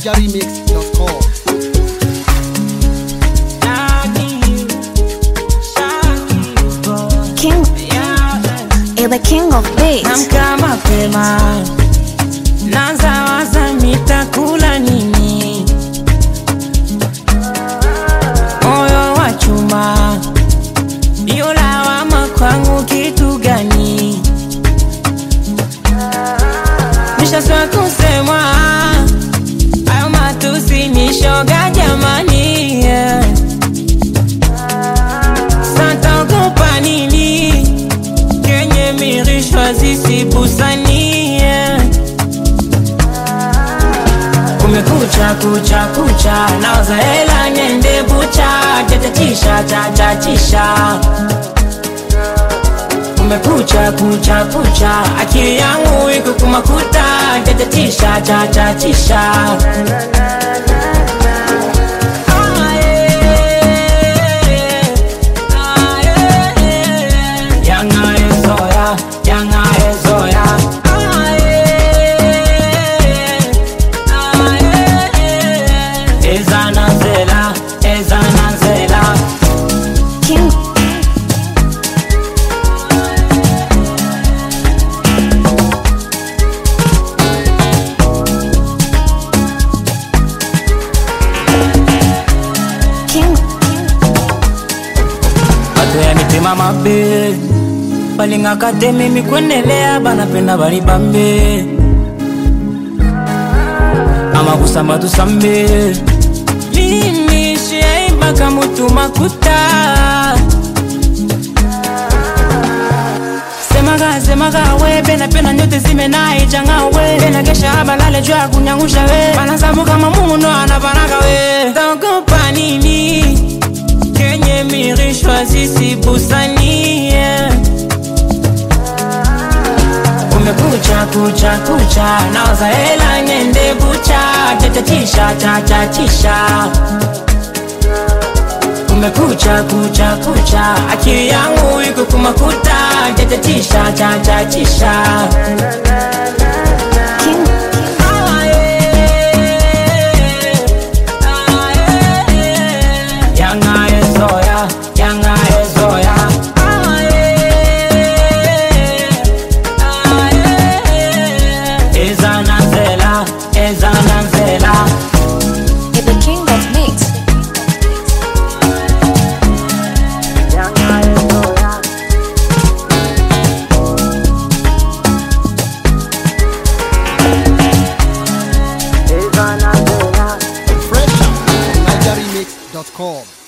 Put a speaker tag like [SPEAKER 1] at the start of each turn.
[SPEAKER 1] NigerRemix.com.
[SPEAKER 2] King, you're the king of beats.
[SPEAKER 3] Namka mapema naanza waza nitakula nini, moyo wa chuma, iyo lawama kwangu kitu gani? Nishaswa kusemwa hayo matusi ni shoga jamani, yeah. Sasa ogopa nini? kenye mirishwa zisibusanie kumekucha kucha kucha naoza hela nyende bucha chachachisha chachachisha kumekucha kucha kucha akili yangu iko kumakuta chachachisha chachachisha Ah, yeah. Ah, yeah. Yanga ezoya, yanga ezoya. Ah, yeah. Ah, yeah. Ezana zela, ezana zela.
[SPEAKER 2] King, King,
[SPEAKER 3] Bato ya mitema mabe balingaka te mimi kwendelea banapenda bali bambe ama kusamba tusambe lini shiaimbaka mutu makuta semaga semaga we pena pena nyote zimenaichanga we pena kesha balale juu ya kunyangusha we banazamuka mamuno anapanaga we taogopa nini kenye mirishwa zisibusanie kumekucha kucha kucha naoza hela nyende bucha chachachisha chachachisha kumekucha kucha kucha akili yangu iko kumakuta chachachisha chachachisha
[SPEAKER 2] King,
[SPEAKER 3] Ah, yeah. Ah, yeah. Yanga ezoya, yanga ezoya. Ah, yeah. Ah, yeah. Ezana zela, ezana zela.
[SPEAKER 2] you're the king of mix.
[SPEAKER 3] Yanga ezoya. Ezana zela.
[SPEAKER 1] Fresh out from NigerRemix.com.